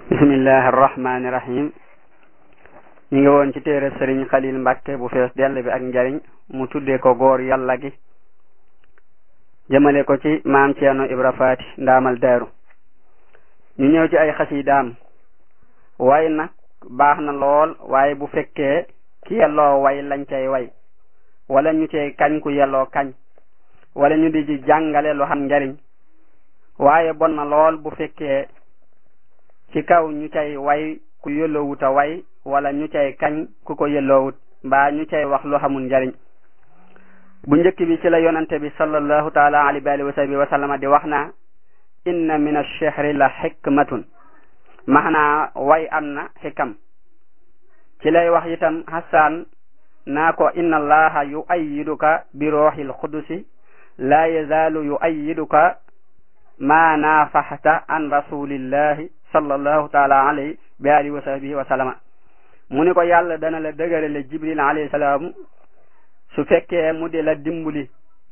bismillahi arrahmani rahim ñu ngi woon ci téere sëriñ xalil mbàkke bu fees dell bi ak njariñ mu tuddee ko góor yàlla gi jëmale ko ci maam ceerno ibra faati ndaamal daaru ñu ñëw ci ay xasidaam way nag baax na lool waaye bu fekkee ki yelloo way lañ cay way wala ñu cay kañ ku yelloo kañ wala ñu di ci jàngale lu xam njariñ waaye bon na lool bu fekkee ci kaw ñu cay way ku yelloowut a way wala ñu cay kañ ku ko yelloowut mbaa ñu cay wax lu xamul njariñ bu njëkk bi ci la yonante bi sallallahu taala alayhi wa alihi wa sahbihi wa sallama di wax na inna min ash-shihri la hikmatun maanaa way am na xikam ci lay wax itam Hassan naa ko inna allaha yu'ayyiduka bi ruuhil qudusi la yazaalu yu'ayyiduka ma naafaxta an rasulillahi sallallahu taala alayhi bi alihi wa sahbihi wa sallama mu ni ko yàlla dana la dëgërale jibril alayhi salaam su fekkee mu di la dimbali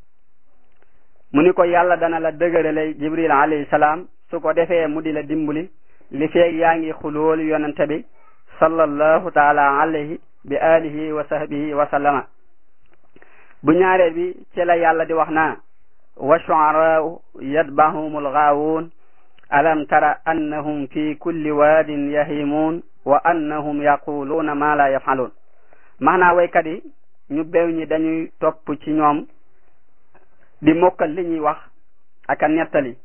mu ni ko yàlla dana la dëgërale jibril alayhi salaam su ko defee mu di la dimbali li feeg yaa ngi xulool yonente bi sallallahu taala alayhi bi alihi wa sahbihi wa sallama bu ñaareel bi ci la yàlla di wax naa wa shu'araa'u yatba'uhumul ghaawuun alam tara annahum fi kulli waadin yahimuun wa annahum yaquluuna ma la yaf'aluun maanaa waykat yi ñu beew ñi dañuy topp ci ñoom di mokkal li ñuy wax ak a nettali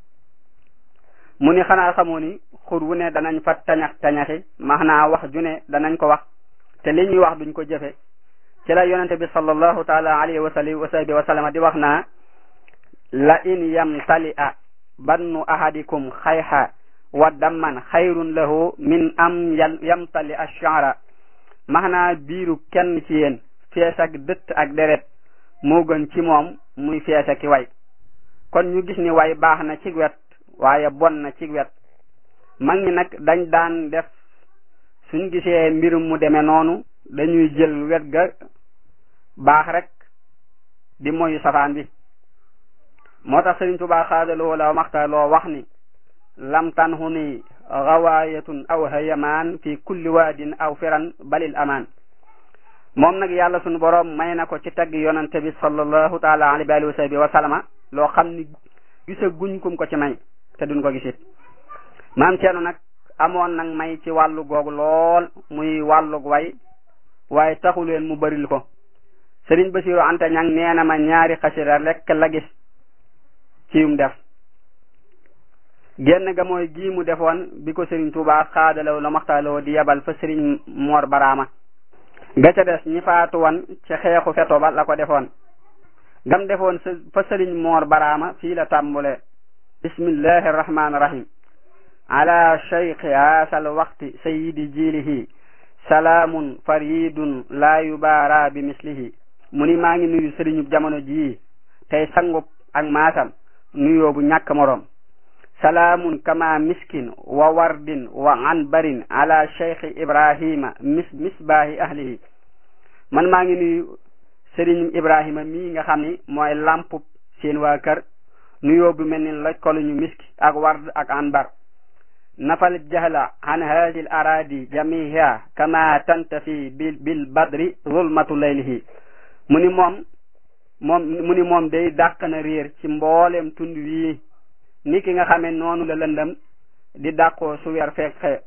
mu ni xanaa xamoo ni xur wu ne danañ fa tañax tañaxi maanaa wax ju ne danañ ko wax te li ñuy wax duñ ko jëfe ci la yonente bi sallallahu taala alayhi wa sallam wa sahbihi wa sallama di wax naa la in yamtali a bannu ahadikum xayha wa damman xayrun lahu min am yamtali ash-sha'ra maanaa biiru kenn ci yéen fees ak dëtt ak deret moo gën ci moom muy fees ak way kon ñu gis ni way baax na ci wet waaye bon na ci wet mag ñi nag dañ daan def suñ gisee mbir mu demee noonu dañuy jël wet ga baax rek di moyu safaan bi moo tax Sëriñ Tuubaa xaadaloo la maxtaloo wax ni lam tanhu ni gawaayatun aw hayamaan fi kulli waadin aw firan balil amaan moom nag yàlla sunu boroom may na ko ci tagg yonante bi sallallahu taala alayhi wa sahbihi wa sallama loo xam ni gisa guñ kum ko ci may te duñ ko gisit maam Ceerno nag amoon nag may ci wàllu googu lool muy wàllug way waaye taxuleen mu bëril ko Sëriñ Basiru Anta Ñang nee na ma ñaari xasira rekk la gis ci yum def genn ga mooy gii mu defoon bi ko Sëriñ Tuubaa xaadalaw la maxtaaloo di yebal fa Sëriñ Moor Baraama ga ca des ñi faatu woon ci xeexu feto ba la ko defoon gam defoon fa Sëriñ Moor Baraama fii la tàmbule bismillahi arrahmani irrahim ala cheikhi haasal waqti sayidi jilihi salaamun faridun laa yubaara bi mislihi mu ni maa ngi nuyu sëriñub jamono jii tey sangub ak maasam nuyoo bu ñàkk moroom salaamun kama miskin wa wardin wa anbarin ala cheikhi ibrahima mis misbaahi ahlihi man maa ngi nuyu sëriñum ibrahima mii nga xam ni mooy lampub seen waa kër nuyoo bu mel ni loj koluñu miski ak ward ak anbar nafal jahla an hadi l aradi jamiha kama tantafi bil bil badri zulmatu laylihi mu ni moom moom mu ni moom day dàq na réer ci mboolem tund wii ni ki nga xamee noonu la lëndëm di dàqoo su weer fekk xe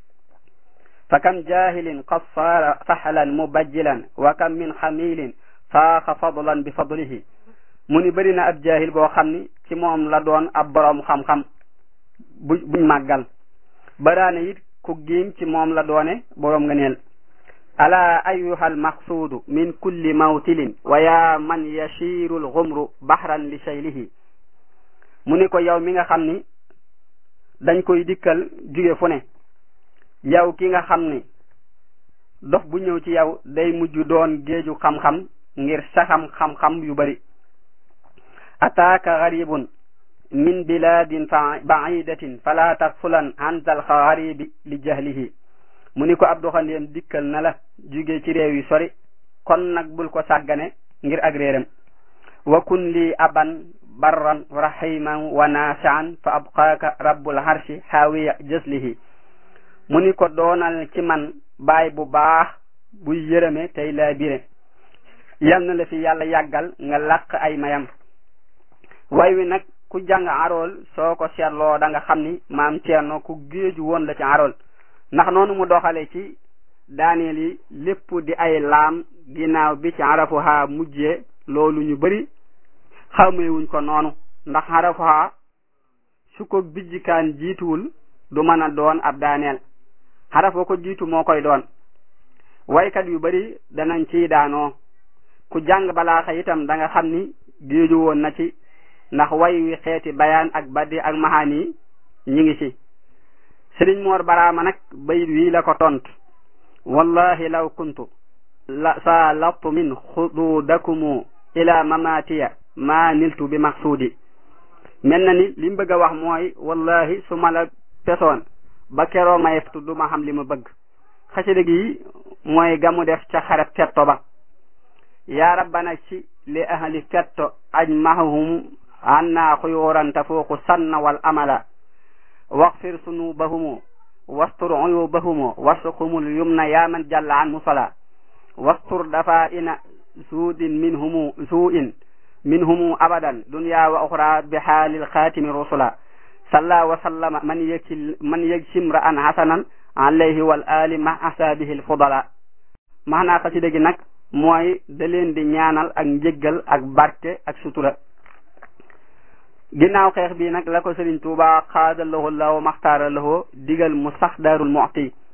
fa kam jahilin qad saara fahlan mubajjilan wa kam min xamilin faaxa fadlan bi fadlihi mu ni bëri na ab jaahil boo xam ni ci moom la doon ab boroom xam-xam bu buñ màggal baraane it ku giim ci moom la doone boroom ngëneel ala ayuha almaqsuudu min kulli mawtilin wa ya man yashiru alxumru bahran li shaylihi mu ni ko yow mi nga xam ni dañ koy dikkal jóge fu ne yow ki nga xam ni dox bu ñëw ci yow day mujj doon géeju xam-xam ngir saxam xam-xam yu bari ataaka garibun min biladin baidatin fala taxfulan an zal xaribi li jahlihi mu ni ko ab doxandéem dikkal na la jóge ci réew yi sori kon nag bul ko sàggane ngir ak réeram wa kun li aban barran rahiman wa nafian fa abqaaka rabbul harshi xaawiya jëslihi mu ni ko doonal ci man baay bu baax buy yërëme tey laa bire yal na la fi yàlla yàggal nga làq ay mayam way wi nag ku jàng arool soo ko seetloo da nga xam ni maam Ceerno ku géeju woon la ci arool ndax noonu mu doxale ci daaneel yi lépp di ay laam ginnaaw bi ci arafuha mujjee loolu ñu bari xamewuñ ko noonu ndax arafuha su ko bijjikaan jiituwul du mën a doon ab daaneel xarafoo ko jiitu moo koy doon waykat yu bari danañ ciy daanoo ku jàng balaaxa itam da nga xam ni géeju woon na ci ndax way wi xeeti bayaan ak baddi ak maxaani ñi ngi ci sëriñ moor baraama nag bayit wii la ko tont wallahi law kuntu la saa lattu min xuduudakumu ila mamatiya ma niltu bi maqsuudi mel na ni li mu bëgg a wax mooy wallahi su ma la pesoon ba keroo may du ma xam li ma bëgg xasida gi mooy gamu def ca xaret fetto ba yaa rabbana ci li ahli fetto aj mahum anna xuyuran tafuuqu sanna wal amala waxfir sunubahumu wastur uyubahumu warsuqhumul yumna yaa man jalla an musala wastur dafa ina suudin minhumu suu'in minhumu abadan dunya wa uxra bi xaalil xaatimi rusula salla wa sallama man yegsi man yegsim ra'an hasanan alayhi wal ali ma asaabihi al fudala maanaa xasida gi nag mooy da leen di ñaanal ak njëggal ak barke ak sutura ginnaaw xeex bi nag la ko Sëriñ Tuuba xaada lahu law maxtaara lahu digal mu sax daarul muxti